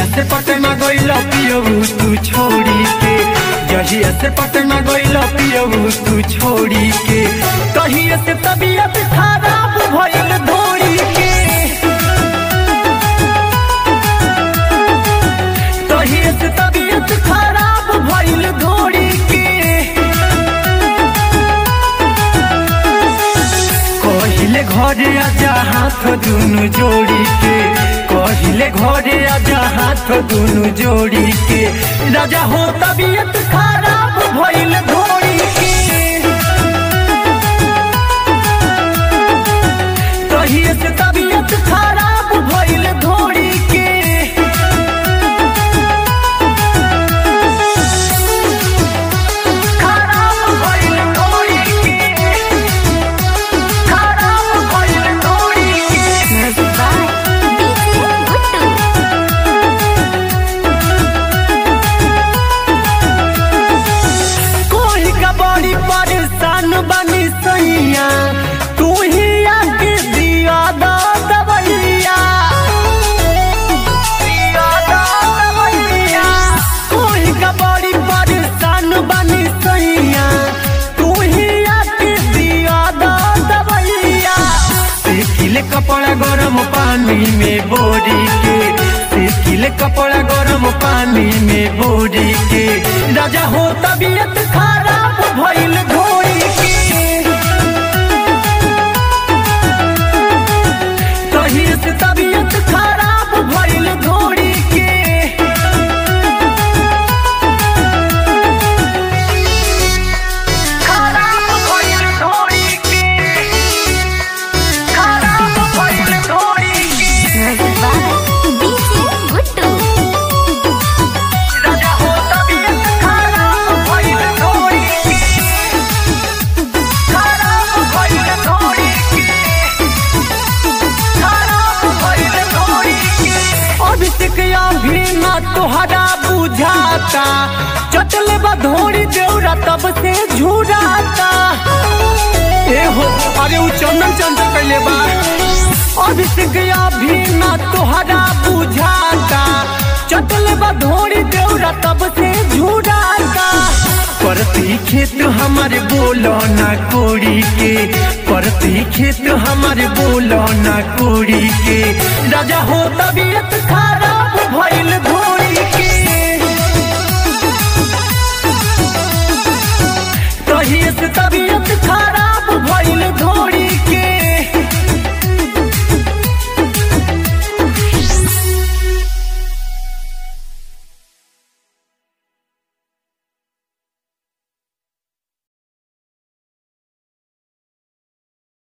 से पटना गइल पियबू तू छोड़ी के जहिया से पटना गइल पियबू तू छोड़ी के कहिए से तबीयत खराब भइल धोड़ी के कहिए से तबीयत खराब भइल धोड़ी के कहिले घरे आजा हाथ दुनु जोड़ी के कहिले घरे आजा हाथ दुनु जोड़ी के राजा हो तबीयत खराब भइल धोड़ी के कहिए से तबीयत खराब भइल धोड़ी के खराब भइल धोड़ी के खराब भइल धोड़ी के Music by DJ Guttu. कोई का बड़ी परेशान बनी सैया तू ही आके दिया दा दवैया दिया दा दवैया कोई का बड़ी परेशान बनी सैया तू ही आके दिया दा दवैया सिले कपड़ा गरम पानी में बोरी के सिले कपड़ा गरम पानी में बोरी के राजा हो तबीयत खराब भइल घोड़ी के कहिए से तबीयत खराब भइल घोड़ी के खराब भइल घोड़ी के खराब भइल घोड़ी के Music by DJ Guttu. राजा हो तबीयत खराब भइल घोड़ी के खराब भइल घोड़ी के खराब भइल घोड़ी के अभिषेक अभी ना तोहरा बुझाता चटले बधोड़ी देवरा तब से झुराता ए हो अरे उ चंदन चंद्र कैले बा अभिषेक अभी ना तोहरा बुझाता चटले बधोड़ी देवरा तब से झुराता परती खेत हमारे बोलो ना कोड़ी के परती खेत हमारे बोलो ना कोड़ी के राजा हो तबीयत खराब भइल घोड़ी के कहिए से तबीयत